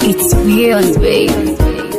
It's beyond baby.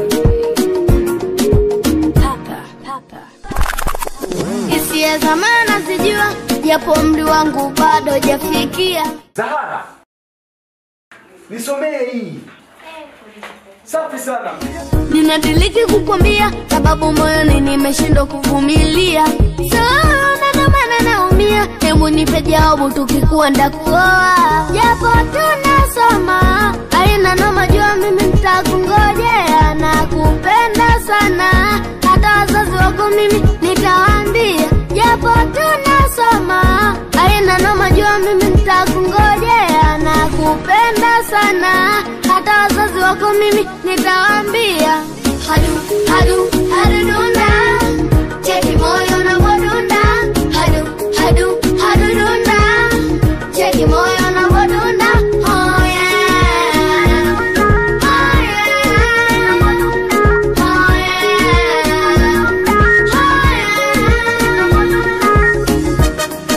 Hisia za maana zijua, japo umri wangu bado jafikia. Zahara, nisomee hii. Safi sana. Ninadiriki kukwambia, sababu moyoni nimeshindwa kuvumilia. Sana ndo maana naumia, hebu nipe jawabu, tukikuwa ndakuoa. Japo tunasoma, haina noma, jua mimi nitakungojea na kupenda sana, hata wazazi wako mimi nitawaambia. Japo tunasoma, haina noma, jua mimi nitakungojea na kupenda sana, hata wazazi wako mimi nitawaambia. Hadu hadu hadu dunda, cheki moyo unavyodunda. Hadu hadu hadu dunda, cheki moyo unavyodunda. Oh yeah, oh yeah, oh yeah, oh yeah.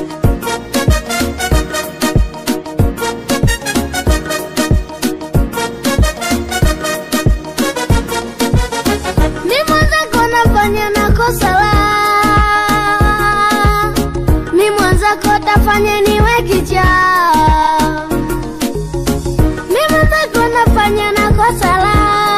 Mi mwenzako nafanya na kosa la Mi mwenzako tafanya niwe kichaa Mi mwenzako nafanya na kosa la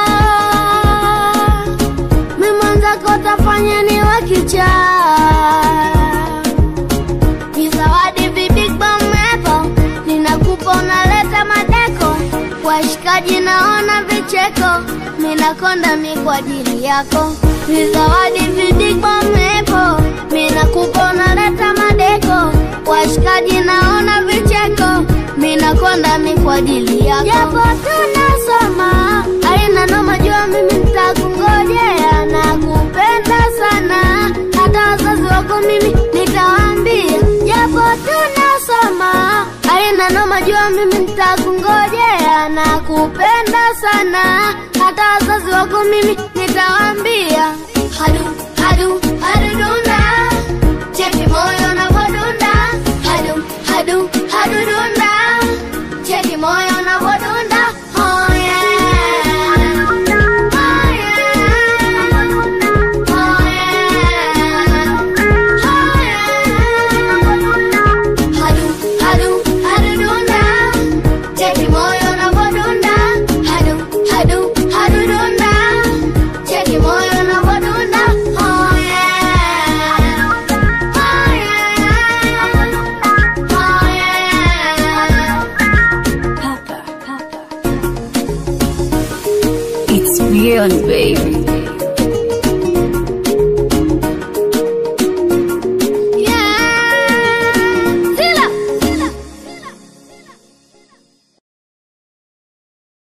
Mi mwenzako tafanya niwe kichaa ni zawadi bibig bamepo ninakupa unaleta madeko washikaji naona vicheko minakonda mi kwa ajili yako ni zawadi bibig bamepo minakupa unaleta madeko washikaji naona vicheko minakonda mi kwa ajili yako japo tunasoma aina noma jua mimi nitakungojea na kupenda sana hata wazazi wako mimi nitawaambia japo tunasoma aina noma jua mimi nitakungojea na kupenda sana hata wazazi wako mimi nitawaambia hadu hadu hadu dunda cheki moyo unavyodunda hadu hadu hadu dunda cheki moyo unavyodunda oh yeah oh yeah oh yeah Hadu, hadu, hadu dunda, cheki moyo unavyodunda. Hadu, hadu, hadu dunda, cheki moyo unavyodunda. Oh yeah, oh yeah, oh yeah. It's beyond baby.